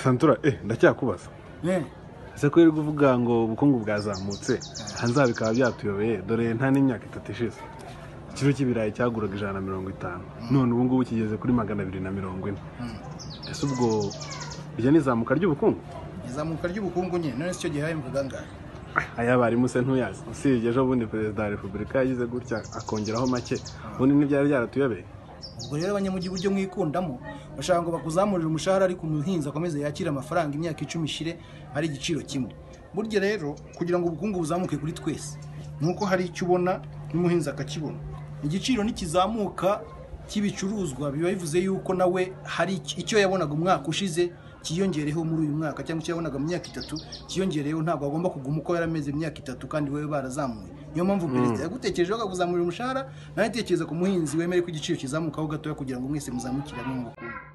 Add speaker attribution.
Speaker 1: santura eh ndacyakubaza
Speaker 2: ne
Speaker 1: ese ko uri kuvuga ngo ubukungu bwazamutse hanze aha bikaba byatuyobeye dore nta n'imyaka itatu ishize ikiro cy'ibirayi cyaguraga ijana na mirongo itanu none ubu ngubu kigeze kuri magana abiri na mirongo ine ese ubwo iryo ni izamuka ry'ubukungu
Speaker 2: izamuka ry'ubukungu nye none si cyo gihaye mu kagangara
Speaker 1: aya barimu se ntuyazi usibye ejo bundi perezida wa repubulika yagize gutya akongeraho make ubundi ntibyari byaratuyobeye
Speaker 2: ubwo rero abanyamujyi uburyo mwikundamo bashaka ngo bakuzamurire umushahara ariko umuhinzi akomeze yakire amafaranga imyaka icumi ishire ari igiciro kimwe burya rero kugira ngo ubukungu buzamuke kuri twese ni uko hari icyo ubona n'umuhinzi akakibona igiciro ntikizamuka cy'ibicuruzwa biba bivuze yuko nawe hari icyo- icyo yabonaga umwaka ushize cyiyongereyeho muri uyu mwaka cyangwa icyo yabonaga mu myaka itatu cyiyongereyeho ntabwo agomba kuguma uko yari ameze imyaka itatu kandi wowe barazamuye niyo mpamvu perezida yagutekerejeho akakuzamurira umushahara nawe atekereza ku muhinzi wemere ko igiciro kizamukaho gatoya kugira ngo mwese muzamukire hamwe mu bukungu